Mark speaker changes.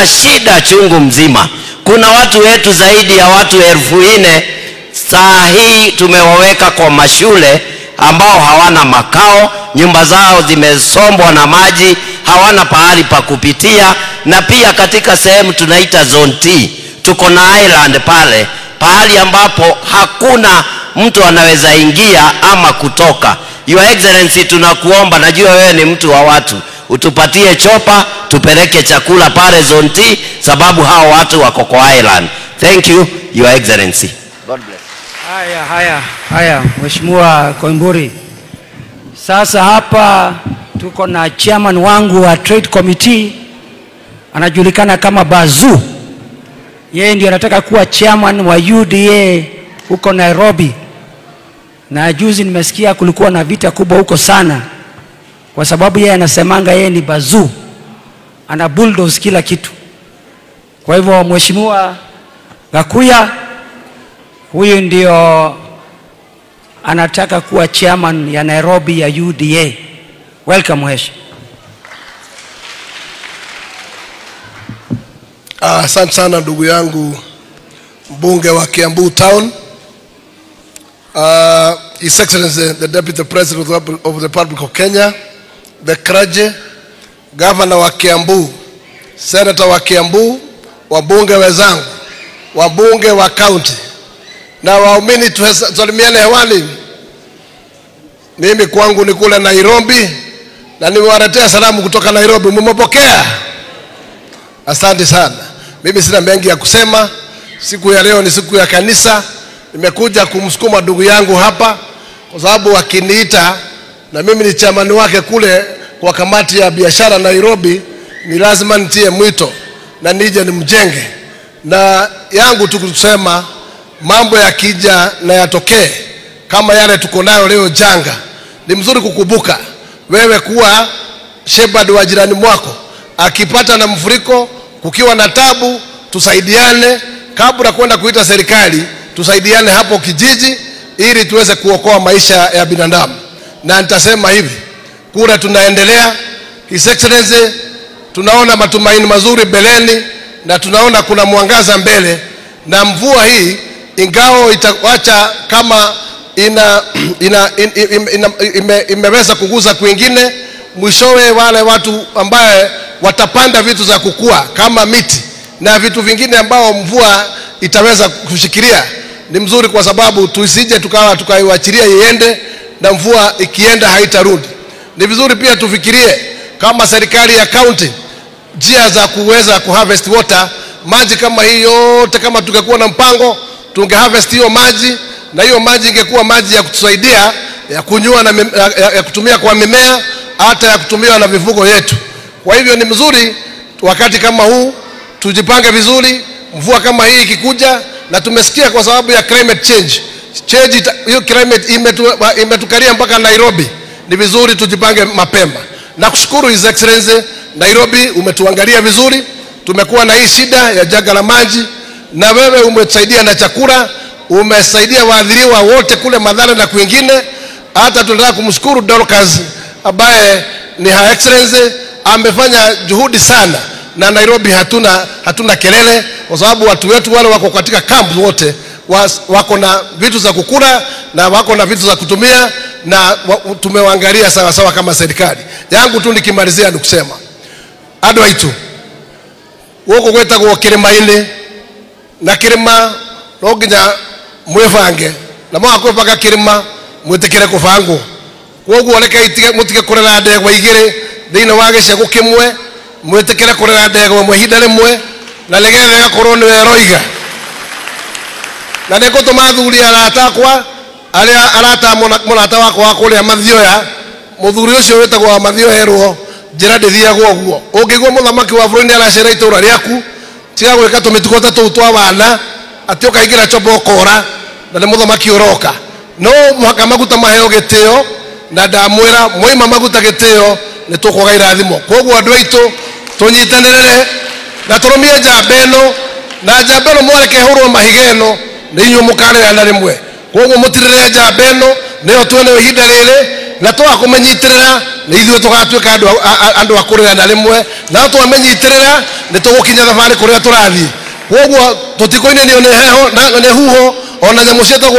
Speaker 1: na shida chungu mzima. Kuna watu wetu zaidi ya watu elfu nne saa hii tumewaweka kwa mashule ambao hawana makao, nyumba zao zimesombwa na maji, hawana pahali pa kupitia, na pia katika sehemu tunaita zone T tuko na island pale, pahali ambapo hakuna mtu anaweza ingia ama kutoka. Your Excellency, tunakuomba, najua wewe ni mtu wa watu, utupatie chopa tupeleke chakula pale zone T, sababu hao watu wako kwa island. Thank you, Your Excellency. God bless.
Speaker 2: Haya, haya, haya, Mheshimiwa Koimburi. Sasa hapa tuko na chairman wangu wa trade committee anajulikana kama Bazu. Yeye ndio anataka kuwa chairman wa UDA huko Nairobi, na juzi nimesikia kulikuwa na vita kubwa huko sana, kwa sababu yeye anasemanga yeye ni Bazu, ana bulldoze kila kitu. Kwa hivyo Mheshimiwa Gakuya huyu ndio anataka kuwa chairman ya Nairobi ya UDA. Welcome Mhesh.
Speaker 3: Ah, Asante sana ndugu yangu mbunge wa Kiambu Town. Uh, His Excellency the Deputy President of the- of the Republic of Kenya, the Kraje, Governor wa Kiambu, Senator wa Kiambu, wabunge wenzangu, wabunge wa county na waumini, tusalimiane hewani. Mimi kwangu ni kule Nairobi na nimewaletea salamu kutoka Nairobi, mmepokea? Asante sana. Mimi sina mengi ya kusema. Siku ya leo ni siku ya kanisa. Nimekuja kumsukuma ndugu yangu hapa kwa sababu akiniita na mimi ni chamani wake kule kwa kamati ya biashara Nairobi, ni lazima nitie mwito na nije nimjenge, na yangu tu kusema mambo yakija na yatokee kama yale tuko nayo leo janga, ni mzuri kukumbuka wewe kuwa shepherd wa jirani mwako akipata na mfuriko, kukiwa na tabu, tusaidiane kabla kwenda kuita serikali, tusaidiane hapo kijiji, ili tuweze kuokoa maisha ya binadamu. Na nitasema hivi, kura tunaendelea. His Excellency, tunaona matumaini mazuri mbeleni na tunaona kuna mwangaza mbele, na mvua hii ingao itawacha kama ina, ina, ina, ina, ina, ime, imeweza kuguza kwingine, mwishowe wale watu ambaye watapanda vitu za kukua kama miti na vitu vingine ambao mvua itaweza kushikilia, ni mzuri kwa sababu tusije tukawa tukaiwachilia iende na mvua ikienda haitarudi. Ni vizuri pia tufikirie kama serikali ya county njia za kuweza kuharvest water maji kama hii yote, kama tungekuwa na mpango tunge harvest hiyo maji, na hiyo maji ingekuwa maji ya kutusaidia ya kunywa na mim- ya, ya, ya kutumia kwa mimea, hata ya kutumiwa na mifugo yetu. Kwa hivyo ni mzuri wakati kama huu tujipange vizuri, mvua kama hii ikikuja, na tumesikia kwa sababu ya climate change change ita- hiyo climate imetu, imetukaria mpaka Nairobi. Ni vizuri tujipange mapema. Na kushukuru His Excellency, Nairobi umetuangalia vizuri, tumekuwa na hii shida ya janga la maji, na wewe umetusaidia na chakula, umesaidia waadhiriwa wote kule Madhara na kwingine. Hata tunataka kumshukuru Dorcas ambaye ni Her Excellency amefanya juhudi sana, na Nairobi hatuna, hatuna kelele kwa sababu watu wetu wale wako katika kampu wote was- wako na vitu za kukula na wako na vitu za kutumia na wa, tumewaangalia sawa sawa kama serikali yangu tu nikimalizia ni kusema andå aitå gå kå gwä tagwo kä rä ma-inä na kä rä ma no nginya mwä bange na mwaga kwä banga kä rä ma mwä tä kä re kå bangwo koguo rekei må tige kå rera ndegwa igä rä thä inä wa gä cegå kä mwe mwä tä kä re kå rera ndegwa mwe ihinda rä mwe na nä getha ĩgakorwo nä weroiga na nä ngå tå ma thuri arata akwa arä a arata må rata wakwa wa kå rä a mathioya må thuri å cio wä tagwo wa mathioerwo njä ra ndä thiagwo å guo å ngä igua må thamaki wa bå rå ri nä aracera itå ra rä aku tiga gwä ka tå mä tugo ta tå u twa wana atä å kaingä ra coba å kora na nä må thamaki å roka no mũhaka maguta maheo gä tä o na ndamwä ra mwaima maguta gä tä o nä tå kwaga irathimo koguo andå aitå tå nyitanä rere na tå rå mie njamba ä no na njamba ä no mwareke hå rwo mahiga ä no nä inyuä må karä na rä mwe koguo må tirä re njamba ä no nä yo twene ihinda rä rä na twaga kå mä nyitä rä ra nä ithuä tå gatuä ka andå a kå rä na rä mwe na twamenyitä rä ra nä tå gå kinya thabarä kå rä a tå rathiä koguo tå tikå inä nä heho nä huho ona nyamå cietagwo